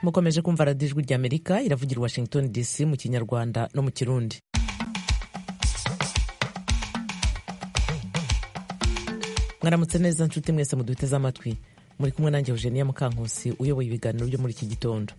mukomeje kumva radiyo ijwi ry'amerika iravugira i washington dc mu kinyarwanda no mu kirundi mwaramutse neza nshuti mwese muduteze amatwi muri kumwe nanjye eugenia mukankusi uyoboye ibiganiro byo muri iki gitondo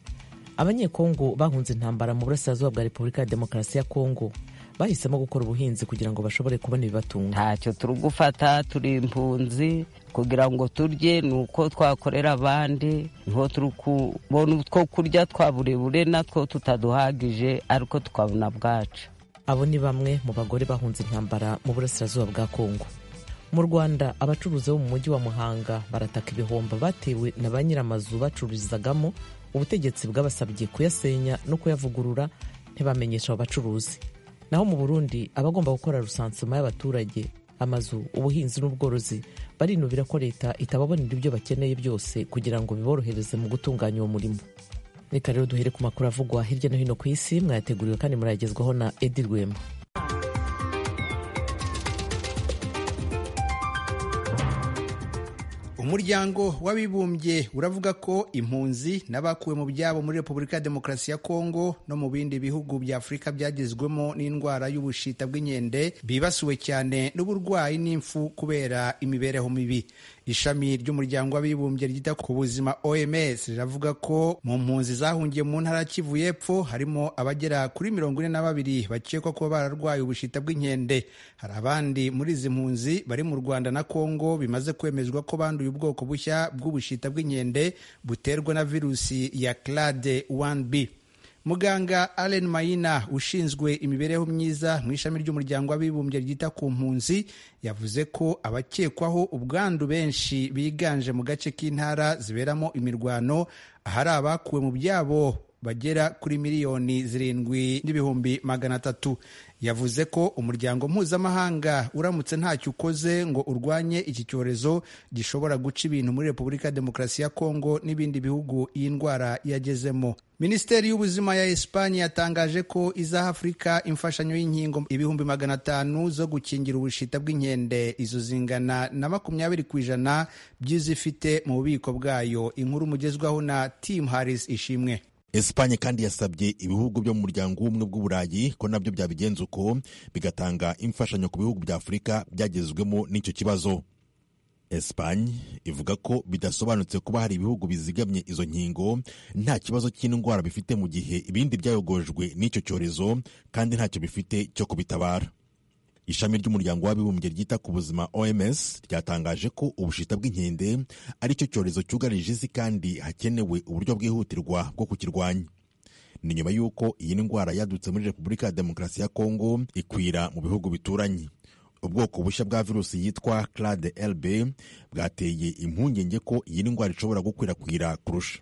abanyekongo bahunze intambara mu burasirazuba bwa repubulika ya demokarasi ya kongo bahisemo gukora ubuhinzi kugira ngo bashobore kubona ibibatunga ntacyo turi gufata turi impunzi kugira ngo turye ni uko twakorera abandi niho turi kubona utwo kurya twa burebure natwo tutaduhagije ariko tukabona bwacu abo ni bamwe mu bagore bahunze intambara mu burasirazuba bwa kongo mu rwanda abacuruzi bo mu mujyi wa muhanga barataka ibihombo batewe na ba nyir'amazu bacururizagamo ubutegetsi bwabasabye kuyasenya no kuyavugurura ntibamenyesha abo bacuruzi naho mu burundi abagomba gukora rusansuma y'abaturage amazu ubuhinzi n'ubworozi barinubira ko leta itababonera ibyo bakeneye byose kugira ngo biborohereze mu gutunganya uwo murimo reka rero duhere ku makuru avugwa hirya no hino ku isi mwayateguriwe kandi murayagezwaho na edi rwema umuryango w'abibumbye uravuga ko impunzi n'abakuwe mu byabo muri repubulika ya demokarasi ya kongo no mu bindi bihugu bya afurika byagezwemo n'indwara y'ubushita bw'inkende bibasiwe cyane n'uburwayi n'imfu kubera imibereho mibi ishami ry'umuryango w'abibumbye ryita ku buzima oms riravuga ko mu mpunzi zahungiye mu ntara kivu y'epfo harimo abagera kuri mirongo ine na babiri bakekwa kuba bararwaye ubushita bw'inkende hari abandi muri izi mpunzi bari mu rwanda na kongo bimaze kwemezwa ko banduye ubwoko bushya bw'ubushita bw'inkende buterwa na virusi ya clade 1b muganga Allen Mayina ushinzwe imibereho myiza mu ishami ry'umuryango w'abibumbye ryita ku mpunzi yavuze ko abakekwaho ubwandu benshi biganje mu gace k'intara ziberamo imirwano ahari abakuwe mu byabo bagera kuri miliyoni zirindwi n'ibihumbi magana atatu yavuze ko umuryango mpuzamahanga uramutse ntacyo ukoze ngo urwanye iki cyorezo gishobora guca ibintu muri repubulika ya demokarasi ya kongo n'ibindi bihugu iyi ndwara yagezemo minisiteri y'ubuzima ya esipanye yatangaje ko izaha afurika imfashanyo y'inkingo ibihumbi magana atanu zo gukingira ubushita bw'inkende izo zingana na makumyabiri ku ijana by'izifite mu bubiko bwayo inkuru mugezwaho na tim harris ishimwe esipanye kandi yasabye ibihugu byo mu muryango w'ubumwe bw'uburayi ko nabyo byabigenza uko bigatanga imfashanyo ku bihugu bya afurika byagezwemo n'icyo kibazo esipanye ivuga ko bidasobanutse kuba hari ibihugu bizigamye izo nkingo nta kibazo cy'indwara bifite mu gihe ibindi byayogojwe n'icyo cyorezo kandi ntacyo bifite cyo kubitabara ishami ry'umuryango w'abibumbye ryita ku buzima oms ryatangaje ko ubushita bw'inkende ari cyo cyorezo cyugarije isi kandi hakenewe uburyo bwihutirwa bwo kukirwanya ni nyuma y'uko iyi ndwara yadutse muri repubulika ya demokarasi ya kongo ikwira mu bihugu bituranye ubwoko bushya bwa virusi yitwa clade lb bwateye impungenge ko iyi ndwara ishobora gukwirakwira kurusha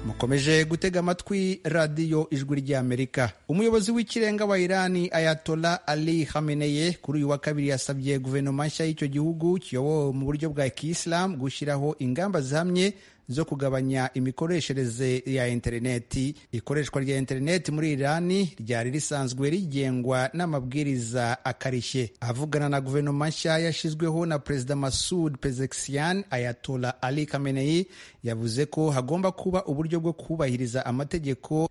mukomeje gutega amatwi radiyo ijwi ry'amerika umuyobozi w'ikirenga wa irani ayatola ali hameneye kuri uyu wa kabiri yasabye guverinoma nshya y'icyo gihugu kiyobowe mu buryo bwa kiyisilamu gushyiraho ingamba zihamye zo kugabanya imikoreshereze ya interineti ikoreshwa rya interineti muri irani ryari risanzwe rigengwa n'amabwiriza akarishye avugana na guverinoma nshya yashyizweho na perezida masud pezeksian ayatola ali kameneyi yavuze ko hagomba kuba uburyo bwo kubahiriza amategeko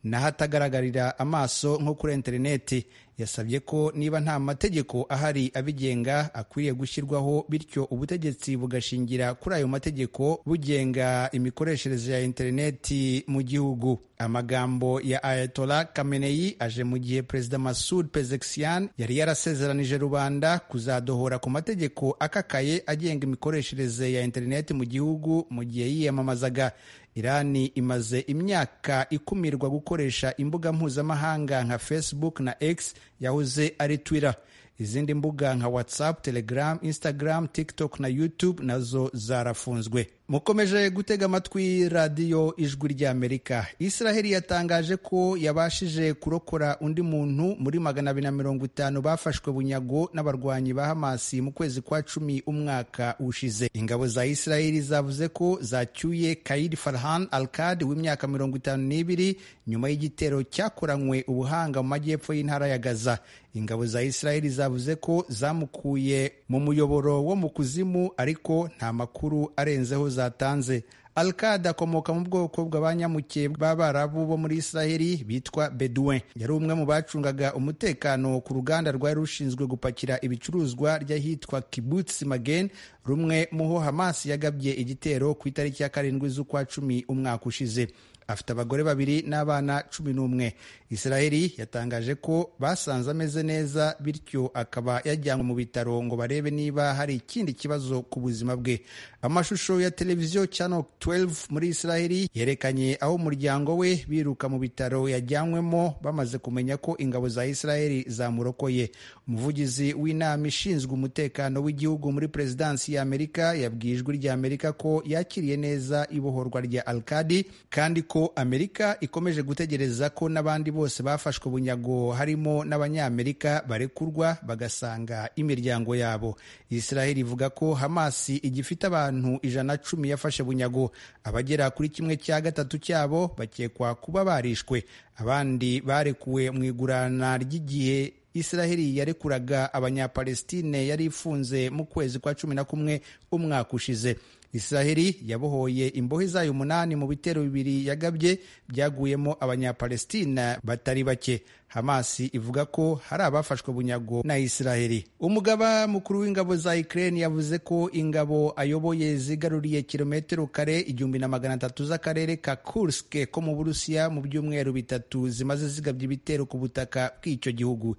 n'ahatagaragarira amaso nko kuri interineti yasabye ko niba nta mategeko ahari abigenga akwiriye gushyirwaho bityo ubutegetsi bugashingira kuri ayo mategeko bugenga imikoreshereze ya interineti mu gihugu amagambo ya ayatola kameneyi aje mu gihe perezida masud pezeksian yari yarasezeranije rubanda kuzadohora ku mategeko akakaye agenga imikoreshereze ya interineti mu gihugu mu gihe yiyamamazaga irani imaze imyaka ikumirwa gukoresha imbuga mpuzamahanga nka facebook na x yahoze ari twitter izindi mbuga nka whatsapp telegram instagram tiktok na youtube nazo zarafunzwe mukomeje gutega amatwi radiyo ijwi ry'amerika israheli yatangaje ko yabashije kurokora undi muntu muri magana abiri na mirongo itanu bafashwe bunyago n'abarwanyi ba hamasi mu kwezi kwa cumi umwaka ushize ingabo za israheli zavuze ko zacyuye kaid farhan alkad w'imyaka mirongo itanu n'ibiri nyuma y'igitero cyakoranywe ubuhanga mu majyepfo y'intara ya gaza ingabo za israheli zavuze ko zamukuye mu muyoboro wo mu kuzimu ariko nta makuru arenzeho zatanze alkada akomoka mu bwoko bw'abanyamuke b'abarabu bo muri israheli bitwa beduin yari umwe mu bacungaga umutekano ku ruganda rwari rushinzwe gupakira ibicuruzwa ry'ahitwa kibutsi magen rumwe mu ho hamasi yagabye igitero ku itariki ya karindwi z'ukwa cumi umwaka ushize afite abagore babiri n'abana cumi n'umwe israheli yatangaje ko basanze ameze neza bityo akaba yajyanwe mu bitaro ngo barebe niba hari ikindi kibazo ku buzima bwe amashusho ya televiziyo channel 12 muri israheli yerekanye aho umuryango we biruka mu bitaro yajyanwemo bamaze kumenya ko ingabo za israheli zamurokoye umuvugizi w'inama ishinzwe umutekano w'igihugu muri perezidansi ya amerika yabwiye ijwi rya amerika ko yakiriye neza ibohorwa rya alkadi kandi ko amerika ikomeje gutegereza ko n'abandi bose bafashwe bunyago harimo n'abanyamerika barekurwa bagasanga imiryango yabo israheli ivuga ko hamasi igifite abantu ijana cumi yafashe bunyago abagera kuri kimwe cya gatatu cyabo bakekwa kuba barishwe abandi barekuwe mu igurana ry'igihe israheli yarekuraga abanyapalestine yari ifunze mu kwezi kwa cumi na kumwe umwaka ushize israheli yabohoye imbohe zayo umunani mu bitero bibiri yagabye byaguyemo abanyapalestina batari bake hamasi ivuga ko hari abafashwe bunyago na israheli umugaba mukuru w'ingabo za ukraine yavuze ko ingabo ayoboye zigaruriye kilometero kare igihumbi na magana atatu z'akarere ka kursk ko mu burusiya mu byumweru bitatu zimaze zigabye ibitero ku butaka bw'icyo gihugu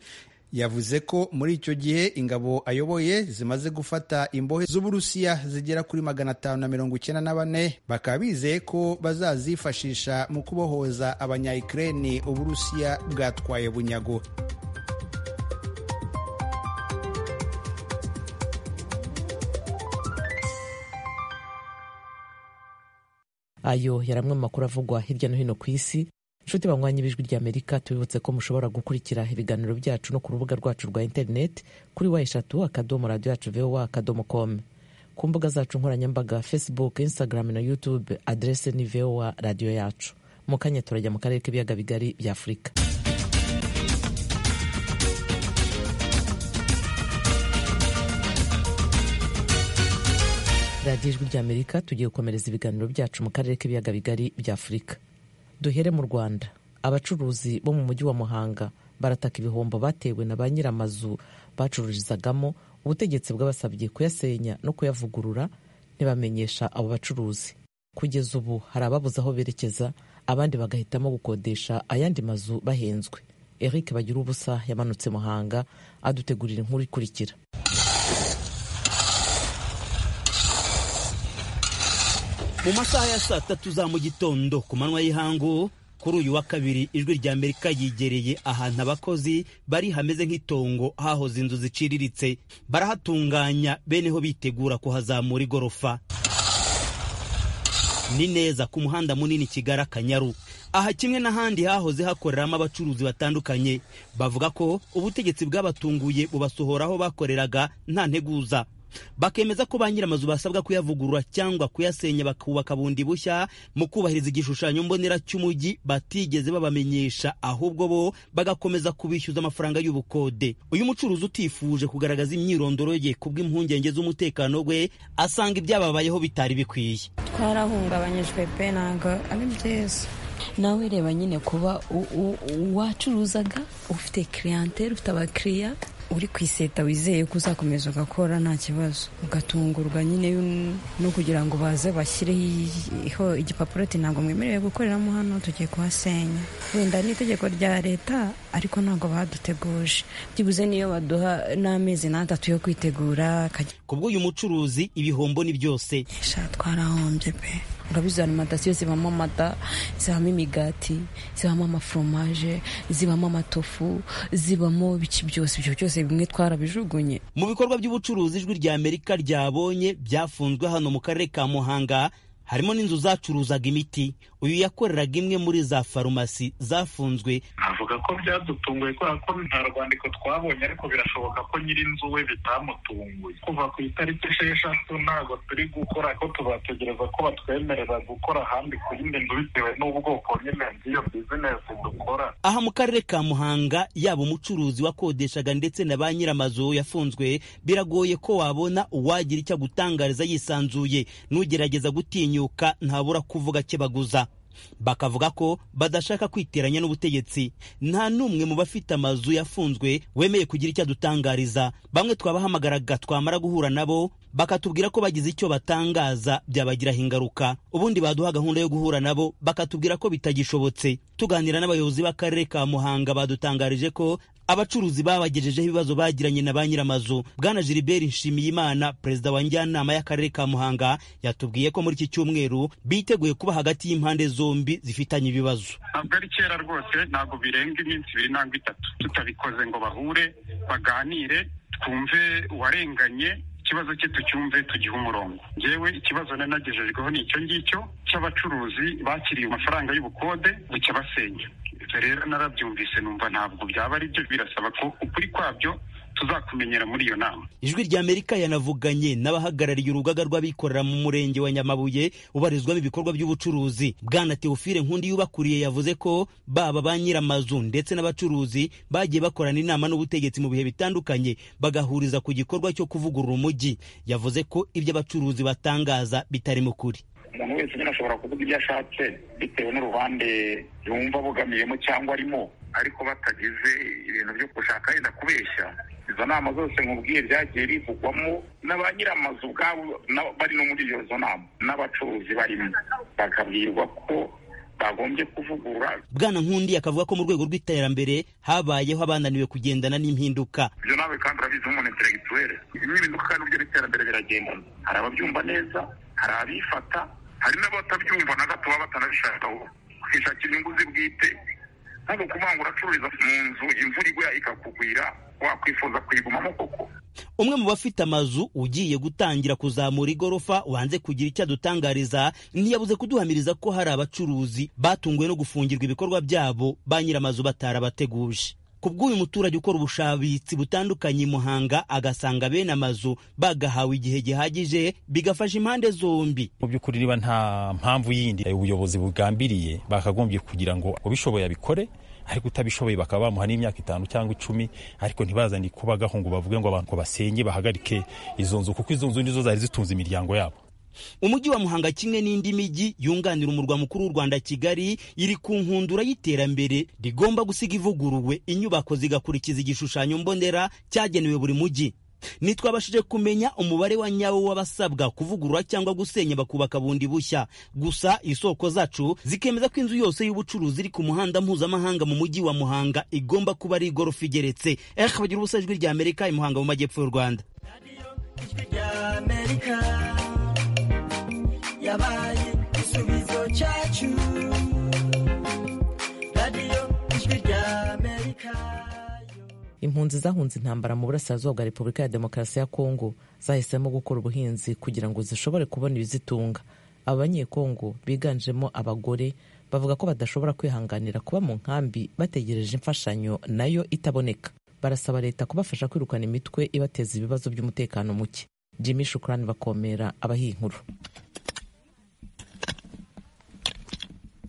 yavuze ko muri icyo gihe ingabo ayoboye zimaze gufata imbohe z'uburusiya zigera kuri magana atanu na mirongo icyenda na bane bakaba bizeye ko bazazifashisha mu kubohoza abanyayikireni uburusiya bwatwaye bunyago ayo yari amwe mu makuru avugwa hirya no hino ku isi inshuti banywanyi b'ijwi ry'amerika tubibutse ko mushobora gukurikira ibiganiro byacu no ku rubuga rwacu rwa interineti kuri wa eshatu akadomo radiyo yacu vowa akadomo komu ku mbuga zacu nkoranyambaga facebook instagram na youtube aderese ni vowa radiyo yacu mu kanya turajya mu karere k'ibiyaga bigari bya afurika radiyo ijwi ry'amerika tugiye gukomereza ibiganiro byacu mu karere k'ibiyaga bigari bya afurika duhere mu rwanda abacuruzi bo mu mujyi wa muhanga barataka ibihombo batewe na ba nyiramazu bacururizagamo ubutegetsi bwabasabye kuyasenya no kuyavugurura ntibamenyesha abo bacuruzi kugeza ubu hari ababuze aho berekeza abandi bagahitamo gukodesha ayandi mazu bahenzwe eric bagira ubusa yamanutse muhanga adutegurira inkuru ikurikira mu masaha ya saa tatu za mu gitondo ku manywa y'ihangu kuri uyu wa kabiri ijwi rya amerika yigereye ahantu abakozi bari hameze nk'itongo hahoze inzu ziciriritse barahatunganya beneho bitegura kuhazamura igorofa ni neza ku muhanda munini kigali akanyaru aha kimwe n'ahandi hahoze hakoreramo abacuruzi batandukanye bavuga ko ubutegetsi bwabatunguye bubasohoraho bakoreraga nta nteguza bakemeza ko ba nyiramazu basabwa kuyavugurura cyangwa kuyasenya bakubaka bundi bushya mu kubahiriza igishushanyo mbonera cy'umujyi batigeze babamenyesha ahubwo bo bagakomeza kubishyuza amafaranga y'ubukode uyu mucuruzi utifuje kugaragaza imyirondoro ye kubw'impungenge z'umutekano we asanga ibyababayeho bitari bikwiye twarahungabanyijwe pe ntabwo ari byiza nawe reba nyine kuba wacuruzaga ufite kiriyanteri ufite abakiriya uri ku iseta wizeye ko uzakomeza ugakora nta kibazo ugatungurwa nyine no kugira ngo baze bashyireho igipapuro ati ntabwo mwemerewe gukoreramo hano tugiye kuhasenya wenda ni itegeko rya leta ariko ntabwo baduteguje byibuze niyo baduha n'amezi n'atatu yo kwitegura ku bw'uyu mucuruzi ibihombo ni byose sha twarahombye pe urabizi alimantasiyo zibamo amata zibamo imigati zibamo amaforomaje zibamo amatofu zibamo biki byose ibyo byose bimwe twarabijugunye mu bikorwa by'ubucuruzi ijwi rya amerika ryabonye byafunzwe hano mu karere ka muhanga harimo n'inzu zacuruzaga imiti uyu yakoreraga imwe muri za farumasi zafunzwe tuvuga ko byadutunguye kubera ko nta rwandiko twabonye ariko birashoboka ko nyir'inzu we bitamutunguye kuva ku itariki esheshatu ntabwo turi gukora ko tuzategereza ko batwemerera gukora ahandi ku yindi nzu bitewe n'ubwoko nyine bw'iyo bizinesi dukora aha mu karere ka muhanga yaba umucuruzi wakodeshaga ndetse na ba nyir'amazu yafunzwe biragoye ko wabona uwagira icyo agutangariza yisanzuye n'ugerageza gutinyuka ntabura kuvuga kibaguza bakavuga ko badashaka kwiteranya n'ubutegetsi nta n'umwe mu bafite amazu yafunzwe wemeye kugira icyo adutangariza bamwe twabahamagaraga twamara guhura nabo bakatubwira ko bagize icyo batangaza byabagiraho ingaruka ubundi baduha gahunda yo guhura nabo bakatubwira ko bitagishobotse tuganira n'abayobozi b'akarere ka muhanga badutangarije ko abacuruzi babagejejeho ibibazo bagiranye na ba nyir'amazu bwana gilbert nshimiyimana perezida wa njyanama y'akarere ka muhanga yatubwiye ko muri iki cyumweru biteguye kuba hagati y'impande zombi zifitanye ibibazo ntabwo ari kera rwose ntabwo birenga iminsi ibiri nangwa itatu tutabikoze ngo bahure baganire twumve uwarenganye ikibazo cye tucyumve tugihe umurongo ngewe ikibazo nari nagejejweho ni icyo ngicyo cy'abacuruzi bakiriye amafaranga y'ubukode bucya basenya rero narabyumvise numva ntabwo byaba ari byo birasaba ko ukuri kwabyo tuzakumenyera muri iyo nama ijwi ry'amerika yanavuganye n'abahagarariye urugaga rw'abikorera mu murenge wa nyamabuye ubarizwamo ibikorwa by'ubucuruzi bwana teofile nkundi yubakuriye yavuze ko baba ba nyir'amazu ndetse n'abacuruzi bagiye bakorana inama n'ubutegetsi mu bihe bitandukanye bagahuriza ku gikorwa cyo kuvugurura umujyi yavuze ko ibyo abacuruzi batangaza bitarimo kuri umuntu wese nyine ashobora kuvuga ibyo ashatse bitewe n'uruhande yumva abogamiyemo cyangwa arimo ariko batagize ibintu byo gushaka yenda kubeshya izo nama zose nkubwiye byagiye bivugwamo na ba nyir'amazu ubwabo bari no muri izo nama n'abacuruzi barimo bakabwirwa ko bagombye kuvugura bwana nkundi akavuga ko mu rwego rw'iterambere habayeho abananiwe kugendana n'impinduka ibyo nawe kandi urabizi nk'umuntu interegituwere impinduka kandi uburyo n'iterambere biragendana hari ababyumva neza hari abifata hari n'abatabyumva na gato baba batanabishakaho kwishakira inyungu ze bwite ntabwo kuvuga ngo uracururiza mu nzu imvura igwa ikakugwira wakwifuza kuyigumamo koko umwe mu bafite amazu ugiye gutangira kuzamura igorofa wanze kugira icyo adutangariza ntiyabuze kuduhamiriza ko hari abacuruzi batunguwe no gufungirwa ibikorwa byabo ba nyir'amazu batarabateguje ku bw'uyu muturage ukora ubushabitsi butandukanye i muhanga agasanga bene amazu bagahawe igihe gihagije bigafasha impande zombi mu by'ukuri niba nta mpamvu yindi ubuyobozi bugambiriye bakagombye kugira ngo ubishoboye abikore ariko utabishoboye bakaba bamuha n'imyaka itanu cyangwa icumi ariko ntibazane kubagaho ngo bavuge ngo abantu basenye bahagarike izo nzu kuko izo nzu nizo zari zitunze imiryango yabo umujyi wa muhanga kimwe n'indi mijyi yunganira umurwa mukuru w'u rwanda kigali iri ku nkundura y'iterambere rigomba gusiga ivuguruwe inyubako zigakurikiza igishushanyo mbonera cyagenewe buri mujyi ntitwabashije kumenya umubare wa nyawo w'abasabwa kuvugurura cyangwa gusenya bakubaka bundi bushya gusa isoko zacu zikemeza ko inzu yose y'ubucuruzi iri ku muhanda mpuzamahanga mu mujyi wa muhanga igomba kuba ari igorofa igeretse eh bagira ubusa ijwi rya amerika i muhanga mu majyepfo y'u rwanda yabaye igisubizo cyacu radiyo ijwi rya amerika impunzi zahunze intambara mu burasirazuba bwa repubulika ya demokarasi ya kongo zahisemo gukora ubuhinzi kugira ngo zishobore kubona ibizitunga aba banyekongo biganjemo abagore bavuga ko badashobora kwihanganira kuba mu nkambi bategereje imfashanyo nayo itaboneka barasaba leta kubafasha kwirukana imitwe ibateza ibibazo by'umutekano muke jimmy shukurani bakomera abahiye inkuru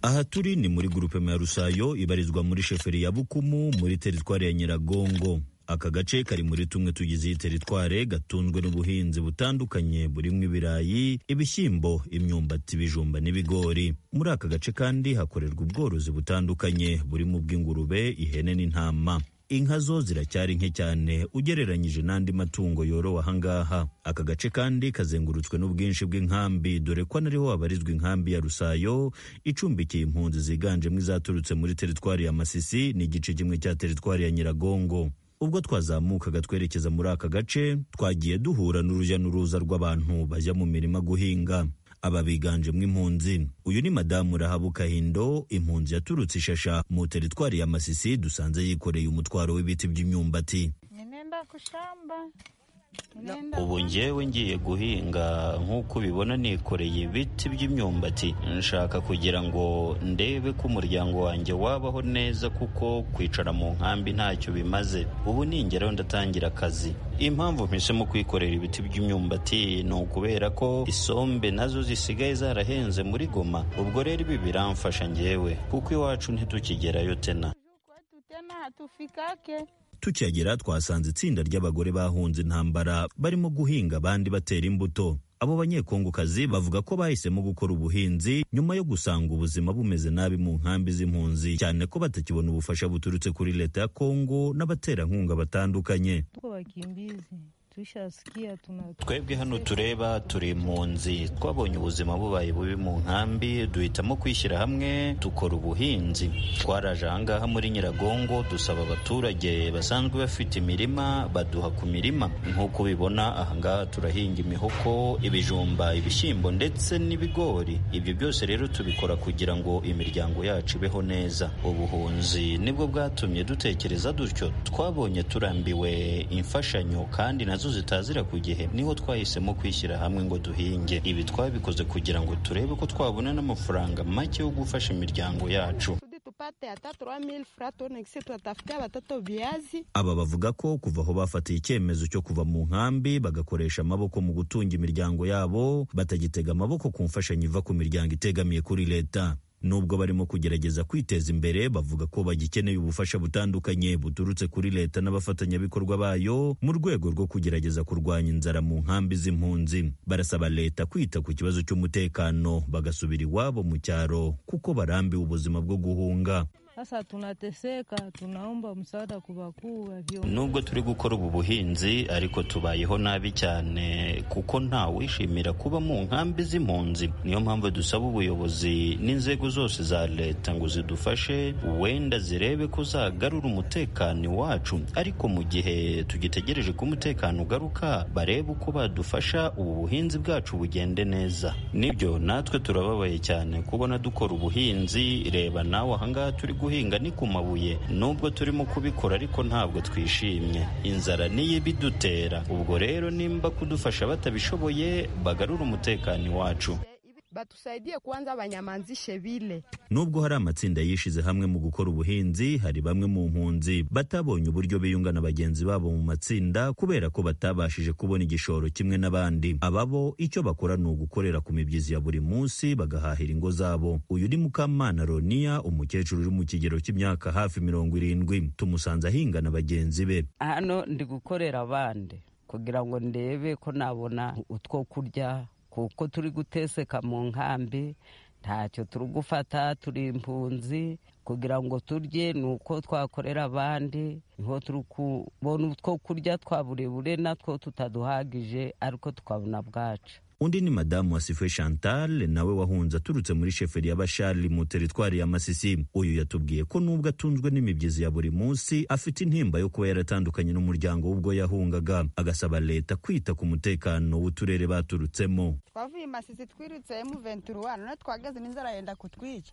aha turi ni muri gurupema ya rusayo ibarizwa muri sheferi ya bukumu muri teritwari ya nyiragongo aka gace kari muri tumwe tugize iyi teritware gatunzwe n'ubuhinzi butandukanye burimo ibirayi ibishyimbo imyumbati ibijumba n'ibigori muri aka gace kandi hakorerwa ubworozi butandukanye burimo ubw'ingurube ihene n'intama inka zo ziracyari nke cyane ugereranyije n'andi matungo yorowe ahangaha aka gace kandi kazengurutswe n'ubwinshi bw'inkambi dore ko anariho habarizwa inkambi ya rusayo icumbikiye impunzi ziganjemo izaturutse muri teritwari ya masisi n'igice kimwe cya teritwari ya nyiragongo ubwo twazamukaga twerekeza muri aka gace twagiye duhura n'urujya n'uruza rw'abantu bajya mu mirima guhinga aba biganjemo impunzi uyu ni madamu rahabuka hindo impunzi yaturutse ishasha mu teritwari ya masisi dusanze yikoreye umutwaro w'ibiti by'imyumbati nimeenda kushamba ubu njyewe ngiye guhinga nk'uko ubibona nikoreye ibiti by'imyumbati nshaka kugira ngo ndebe ko umuryango wanjye wabaho neza kuko kwicara mu nkambi ntacyo bimaze ubu ningeraho ndatangira akazi impamvu mpisemo kwikorera ibiti by'imyumbati ni ukubera ko isombe nazo zisigaye zarahenze muri goma ubwo rero ibi biramfasha njyewe kuko iwacu ntitukigerayo tena tukihagera twasanze itsinda ry'abagore bahunze intambara barimo guhinga abandi batera imbuto abo banyekongokazi bavuga ko bahisemo gukora ubuhinzi nyuma yo gusanga ubuzima bumeze nabi mu nkambi z'impunzi cyane ko batakibona ubufasha buturutse kuri leta ya kongo n'abaterankunga batandukanye twebwe hano tureba turi impunzi twabonye ubuzima bubaye bubi mu nkambi duhitamo kwishyira hamwe dukora ubuhinzi twaraje ahangaha muri nyiragongo dusaba abaturage basanzwe bafite imirima baduha ku mirima nk'uko ubibona ahangaha turahinga imihoko ibijumba ibishyimbo ndetse n'ibigori ibyo byose rero tubikora kugira ngo imiryango yacu ibeho neza ubuhunzi nibwo bwatumye dutekereza dutyo twabonye turambiwe imfashanyo kandi nazo zitazira ku gihe niho twahisemo kwishyira hamwe ngo duhinge ibi twabikoze kugira ngo turebe ko twabona n'amafaranga make yo gufasha imiryango yacu aba bavuga ko kuva aho bafatiye icyemezo cyo kuva mu nkambi bagakoresha amaboko mu gutunga imiryango yabo batagitega amaboko ku mfashanyo iva ku miryango itegamiye kuri leta nubwo barimo kugerageza kwiteza imbere bavuga ko bagikeneye ubufasha butandukanye buturutse kuri leta n'abafatanyabikorwa bayo mu rwego rwo kugerageza kurwanya inzara mu nkambi z'impunzi barasaba leta kwita ku kibazo cy'umutekano bagasubira iwabo mu cyaro kuko barambiwe ubuzima bwo guhunga Sasa tunateseka, tunaomba msaada kubakuu. Nubwo turi gukora ubu buhinzi ariko tubayeho nabi cyane kuko nta wishimira kuba mu nkambi z'impunzi. Niyo mpamvu dusaba ubuyobozi n'inzego zose za leta ngo zidufashe, wenda zirebe ko zagarura umutekano wacu, ariko mu gihe tugitegereje ko umutekano ugaruka, barebe uko badufasha ubu buhinzi bwacu bugende neza. Nibyo natwe turababaye cyane kubona dukora ubuhinzi, reba nawe ahangaha turi guhinga guhinga ni ku mabuye nubwo turimo kubikora ariko ntabwo twishimye inzara niyo ibidutera ubwo rero nimba kudufasha batabishoboye bagarura umutekano iwacu batusaidie kwanza banyamanzishe bile nubwo hari amatsinda yishize hamwe mu gukora ubuhinzi hari bamwe mu mpunzi batabonye uburyo biyunga na bagenzi babo mu matsinda kubera ko batabashije kubona igishoro kimwe n'abandi ababo icyo bakora ni ugukorera ku mibyizi ya buri munsi bagahahira ingo zabo uyu ni mukamana roniya umukecuru uri mu kigero cy'imyaka hafi mirongo irindwi tumusanze ahinga na bagenzi be hano ndi gukorera abandi kugira ngo ndebe ko nabona utwo kurya kuko turi guteseka mu nkambi ntacyo turi gufata turi impunzi kugira ngo turye ni uko twakorera abandi niho turi kubona utwo kurya twa burebure natwo tutaduhagije ariko twabona bwacu undi ni madamu wasifwe chantal nawe wahunze aturutse muri sheferi ya bashari mu teritwari ya masisi uyu yatubwiye ko nubwo atunzwe n'imibyizi ya buri munsi afite intimba yo kuba yaratandukanye n'umuryango w'ubwo yahungaga agasaba leta kwita ku mutekano w'uturere baturutsemo twavuye masisi twirutse emu venturuwani none twageze n'inzara yenda kutwica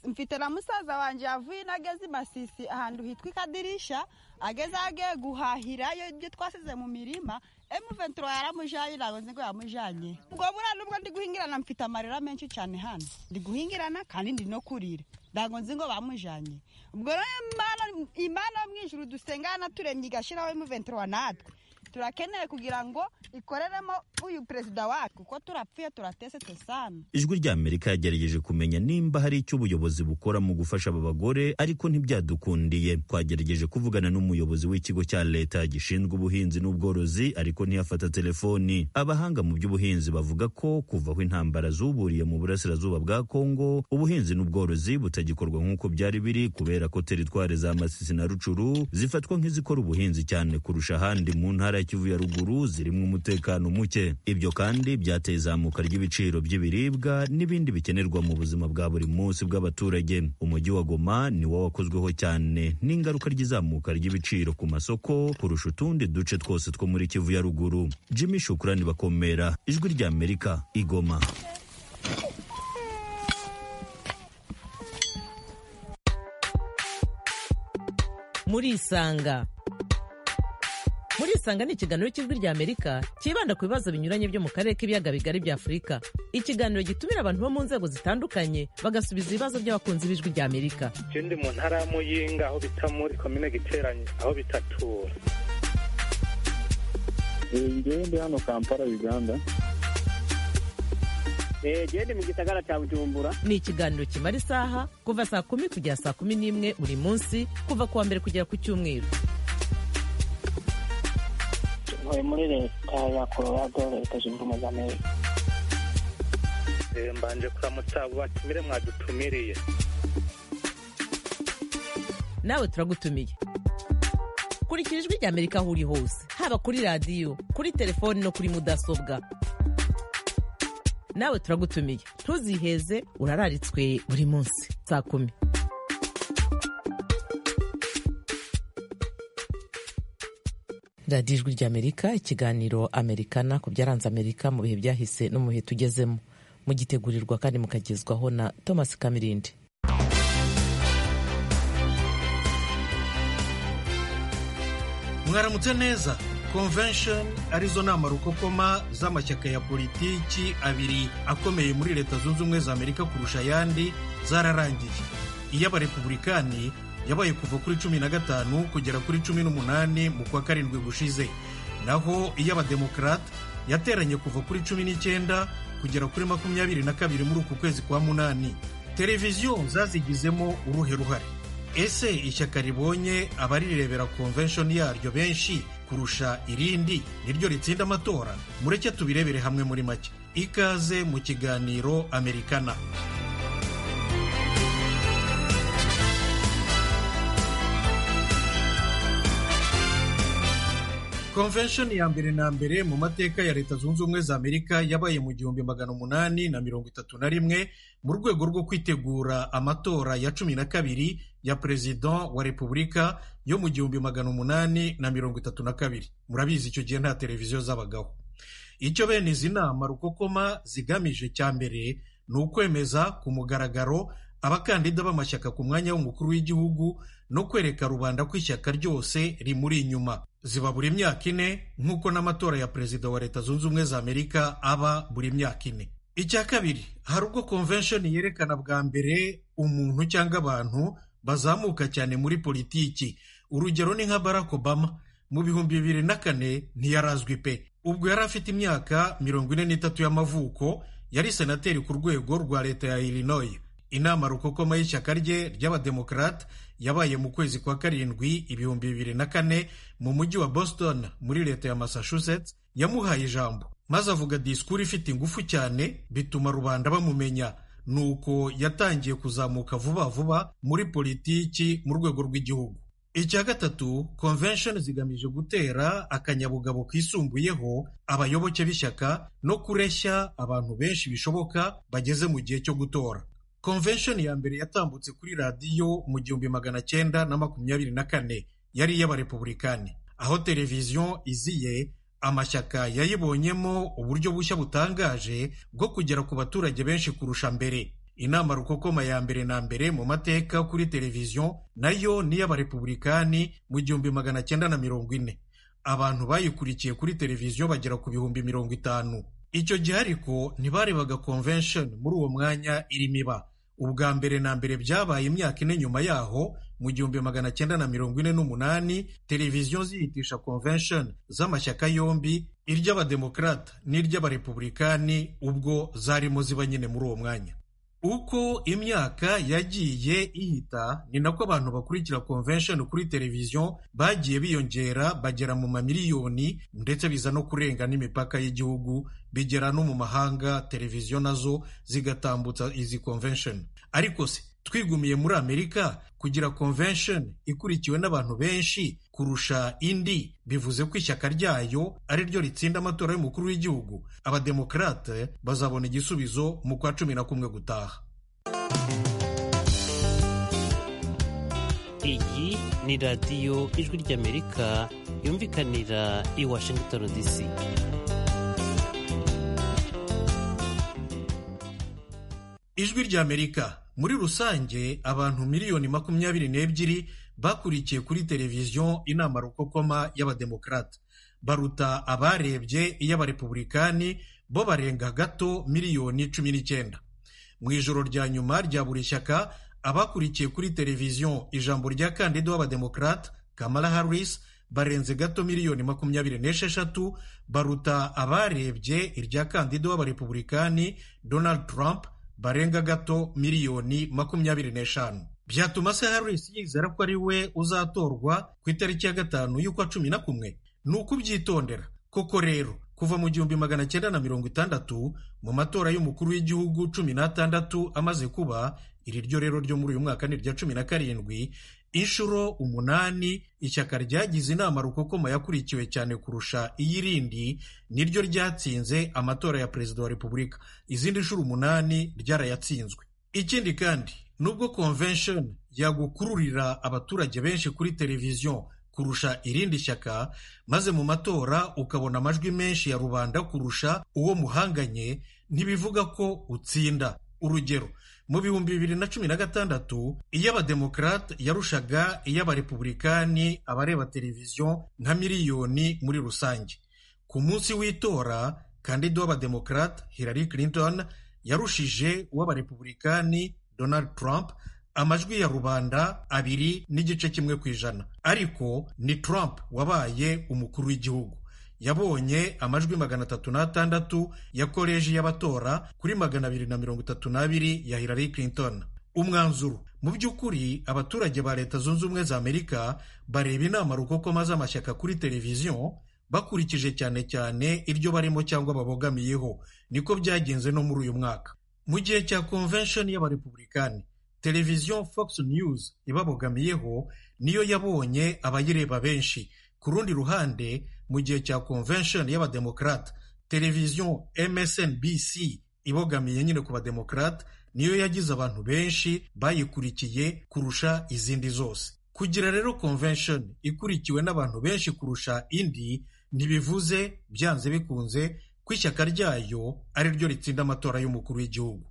mfite na musaza wanjye yavuye inageze imasisi ahantu hitwa ikadirisha ageze agiye guhahirayo ibyo twasize mu mirima emuventura yaramujyanye ntabwo nzi ngo yamujyanye ubwo buriya nubwo ndi guhingirana mfite amarira menshi cyane hano ndi guhingirana kandi ndi no kurira ntabwo nzi ngo bamujyanye ubwo rero imana yo mu ijuru dusenga yanaturemye igashyiraho emuventura natwe turakeneye kugira ngo ikoreremo uyu perezida wacu kuko turapfuye turatesetse sana ijwi rya amerika yagerageje kumenya nimba hari icyo ubuyobozi bukora mu gufasha aba bagore ariko ntibyadukundiye twagerageje kuvugana n'umuyobozi w'ikigo cya leta gishinzwe ubuhinzi n'ubworozi ariko ntiyafata telefoni abahanga mu by'ubuhinzi bavuga ko kuva aho intambara zuburiye mu burasirazuba bwa kongo ubuhinzi n'ubworozi butagikorwa nk'uko byari biri kubera ko teritwari za masisi na rucuru zifatwa nk'izikora ubuhinzi cyane kurusha ahandi mu ntara ya Kivu ya ruguru zirimo umutekano muke ibyo kandi byateye izamuka ry'ibiciro by'ibiribwa n'ibindi bikenerwa mu buzima bwa buri munsi bw'abaturage umujyi wa Goma niwo wakozweho cyane n'ingaruka ry'izamuka ry'ibiciro ku masoko kurusha utundi duce twose two muri Kivu ya ruguru Jimmy Shukrani bakomera ijwi rya Amerika igoma muri isanga murisanga ni ikiganiro cy'ijwi ry'amerika cyibanda ku bibazo binyuranye byo mu karere k'ibiyaga bigari bya afurika ikiganiro gitumira abantu bo mu nzego zitandukanye bagasubiza ibibazo by'abakunzi b'ijwi ry'amerika je ndi mu ntara ya muyinga aho bita muri komine giteranye aho bita tura ngewe ndi hano kampala uganda gende mu gisagara cya bujumbura ni ikiganiro kimara isaha kuva saa kumi kugera saa kumi n'imwe buri munsi kuva ku wa mbere kugera ku cyumweru ntuye muri leta ya colorado leta zunze ubumwe za amerika Eh, mbanje kuramutsa batumire mwadutumiriye nawe turagutumiye kurikira ijwi ry'amerika aho uri hose haba kuri radiyo kuri telefoni no kuri mudasobwa nawe turagutumiye ntuziheze urararitswe buri munsi saa kumi radiyo ijwi ry'amerika ikiganiro amerikana ku byaranze amerika mu bihe byahise no mu bihe tugezemo mugitegurirwa kandi mukagezwaho na thomas kamirindi mwaramutse neza convention arizo nama rukokoma z'amashyaka ya politiki abiri akomeye muri leta zunze ubumwe za amerika kurusha ayandi zararangiye iy'abarepubulikani yabaye kuva kuri cumi na gatanu kugera kuri cumi n'umunani mu kwa karindwi gushize naho iy'abademokarate yateranye kuva kuri cumi n'icyenda kugera kuri makumyabiri na kabiri muri uku kwezi kwa munani televiziyo zazigizemo uruhe ruhare ese ishyaka ribonye abarirebera convention yaryo benshi kurusha irindi niryo ritsinda amatora mureke tubirebere hamwe muri make ikaze mu kiganiro amerikana convention ya mbere na mbere mu mateka ya leta zunze ubumwe za amerika yabaye mu gihumbi magana umunani na mirongo itatu na rimwe mu rwego rwo kwitegura amatora ya cumi na kabiri ya perezida wa repubulika yo mu gihumbi magana umunani na mirongo itatu na kabiri murabizi icyo gihe nta televiziyo z'abagabo icyo bene izi nama rukokoma zigamije cya mbere ni ukwemeza ku mugaragaro abakandida b'amashyaka ku mwanya w'umukuru w'igihugu no kwereka rubanda ko ishyaka ryose rimuri inyuma ziba buri myaka ine nk'uko n'amatora ya perezida wa leta zunze ubumwe za amerika aba buri myaka ine icya kabiri hari ubwo convention yerekana bwa mbere umuntu cyangwa abantu bazamuka cyane muri politiki urugero ni nka barack obama mu bihumbi bibiri na kane ntiyarazwi pe ubwo yari afite imyaka mirongo ine n'itatu y'amavuko yari senateri ku rwego rwa leta ya illinois inama rukokoma y'ishyaka rye ry'abademokarate yabaye mu kwezi kwa karindwi ibihumbi bibiri na kane mu mujyi wa boston muri leta ya massachusetts yamuhaye ijambo maze avuga disikuru ifite ingufu cyane bituma rubanda bamumenya nuko yatangiye kuzamuka vuba vuba muri politiki mu rwego rw'igihugu icya gatatu convention zigamije gutera akanyabugabo kisumbuyeho abayoboke b'ishyaka no kureshya abantu benshi bishoboka bageze mu gihe cyo gutora convention ya mbere yatambutse kuri radiyo mu gihumbi magana cyenda na makumyabiri na kane yari iy'abarepubulikani aho televiziyo iziye amashyaka yayibonyemo uburyo bushya butangaje bwo kugera ku baturage benshi kurusha mbere inama rukokoma ya mbere na mbere mu mateka kuri televiziyo nayo ni iy'abarepubulikani mu gihumbi magana cyenda na mirongo ine abantu bayikurikiye kuri televiziyo bagera ku bihumbi mirongo itanu icyo gihe ariko ntibarebaga convention muri uwo mwanya irimo iba ubwa mbere na mbere byabaye imyaka ine nyuma yaho mu gihumbi magana cyenda na mirongo ine n'umunani televiziyo ziyitisha convention z'amashyaka yombi iry'abademokarata n'iry'abarepubulikani ubwo zarimo ziba nyine muri uwo mwanya uko imyaka yagiye ihita ni nako abantu bakurikira convention kuri televiziyo bagiye biyongera bagera mu mamiliyoni ndetse biza no kurenga n'imipaka y'igihugu bigera no mu mahanga televiziyo nazo zigatambutsa izi convention ariko se twigumiye muri amerika kugira convention ikurikiwe n'abantu benshi kurusha indi bivuze ko ishyaka ryayo ari ryo ritsinda amatora y'umukuru w'igihugu abademokarate bazabona igisubizo mu kwa cumi na kumwe gutaha iyi ni radiyo ijwi ry'amerika yumvikanira i washington dc ijwi ry'amerika muri rusange abantu miliyoni makumyabiri n'ebyiri bakurikiye kuri televiziyo inama rukokoma y'abademokarate baruta abarebye iy'abarepubulikani bo barenga gato miliyoni cumi n'icyenda mu ijoro rya nyuma rya buri shyaka abakurikiye kuri televiziyo ijambo rya kandida w'abademokarate kamara harris barenze gato miliyoni makumyabiri n'esheshatu baruta abarebye irya kandida w'abarepubulikani donald trump barenga gato miliyoni makumyabiri n'eshanu byatuma se harris yizera ko ari we uzatorwa ku itariki ya gatanu y'ukwa cumi na kumwe ni ukubyitondera koko rero kuva mu gihumbi magana cyenda na mirongo itandatu mu matora y'umukuru w'igihugu cumi n'atandatu amaze kuba iri ryo rero ryo muri uyu mwaka ni irya cumi na karindwi inshuro umunani ishyaka ryagize inama rukokoma yakurikiwe cyane kurusha iy'irindi niryo ryatsinze amatora ya perezida wa repubulika izindi nshuro umunani ryarayatsinzwe ikindi kandi nubwo convention yagukururira abaturage benshi kuri televiziyo kurusha irindi shyaka maze mu matora ukabona amajwi menshi ya rubanda kurusha uwo muhanganye ntibivuga ko utsinda urugero mu bihumbi bibiri na cumi na gatandatu iy'abademokarate yarushaga iy'abarepubulikani abareba televiziyo nka miliyoni muri rusange ku munsi w'itora kandida w'abademokarate Hillary Clinton yarushije uw'abarepubulikani Donald Trump amajwi ya rubanda abiri n'igice kimwe ku ijana ariko ni Trump wabaye umukuru w'igihugu yabonye amajwi magana atatu n'atandatu ya koleji y'abatora kuri magana abiri na mirongo itatu n'abiri ya Hillary Clinton umwanzuro mu by'ukuri abaturage ba leta zunze ubumwe za amerika bareba inama rukokoma z'amashyaka kuri televiziyo bakurikije cyane cyane iryo barimo cyangwa babogamiyeho niko byagenze no muri uyu mwaka mu gihe cya convention y'abarepubulikani televiziyo fox news ibabogamiyeho niyo yabonye abayireba benshi ku rundi ruhande mu gihe cya convention y'abademokarate televiziyo msnbc ibogamiye nyine ku bademokarate niyo yagize abantu benshi bayikurikiye kurusha izindi zose kugira rero convention ikurikiwe n'abantu benshi kurusha indi ntibivuze byanze bikunze ko ishyaka ryayo ari ryo ritsinda amatora y'umukuru w'igihugu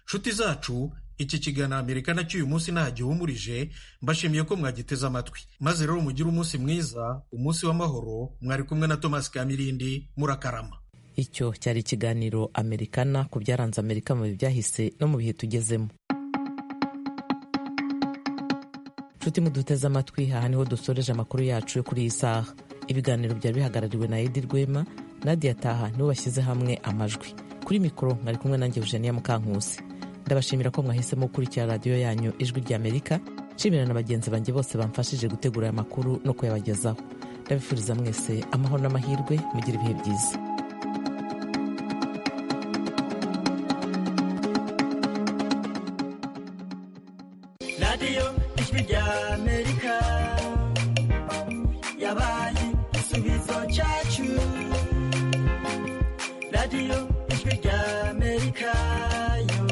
nshuti zacu iki kiganiro amerika nacyo uyu munsi ntagihumurije mbashimiye ko mwagiteze amatwi maze rero mugire umunsi mwiza umunsi w'amahoro mwari kumwe na tomasi kamirindi murakarama icyo cyari ikiganiro amerikana ku byaranze amerika mu bihe byahise no mu bihe tugezemo nshuti muduteze amatwi aha niho dusoreje amakuru yacu yo kuri iyi saha ibiganiro byari bihagarariwe na edi rwema nadia taha nibo bashyize hamwe amajwi kuri mikoro mwari kumwe nanjye eugenia mukankusi ndabashimira ko mwahisemo gukurikira radiyo yanyu ijwi ry'amerika nshimira na bagenzi banjye bose bamfashije gutegura aya makuru no kuyabagezaho ndabifuriza mwese amahoro n'amahirwe mugire ibihe byiza radiyo ijwi ry'amerika yabaye igisubizo cyacu radiyo ijwi ry'amerika yo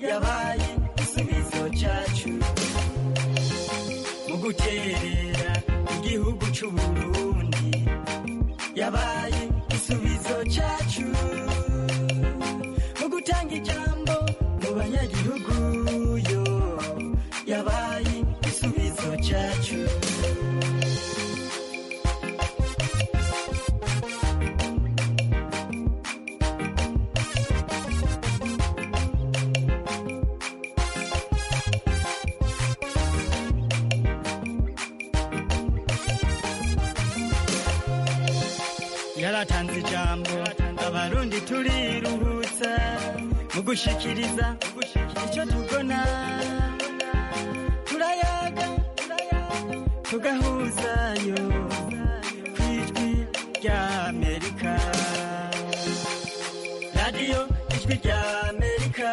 yabaye igisubizo cyacu mu guterera igihugu cy'u Burundi yabaye igisubizo cyacu mu gutanga ijambo mu banyagihugu yo yabaye igisubizo cyacu yaratanze ijambo abarundi turiruhutsa mu gushikiriza icyo tubona turayaga tugahuzayo ku ijwi rya amerika radiyo ijwi rya amerika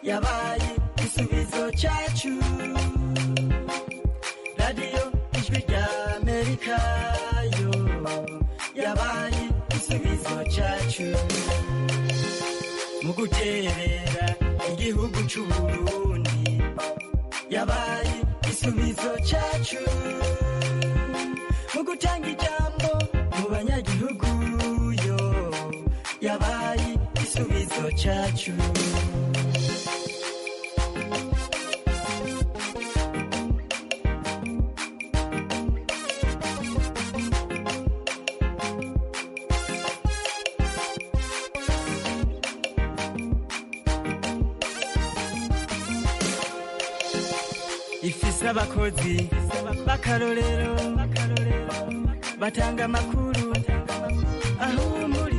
yabaye igisubizo cyacu radiyo ijwi rya amerika yo yabaye igisubizo cyacu mu guterera igihugu cy'u Burundi yabaye igisubizo cyacu mu gutanga ijambo mu banyagihugu yo yabaye igisubizo cyacu ifise abakozi b'akarorero batanga amakuru aho muri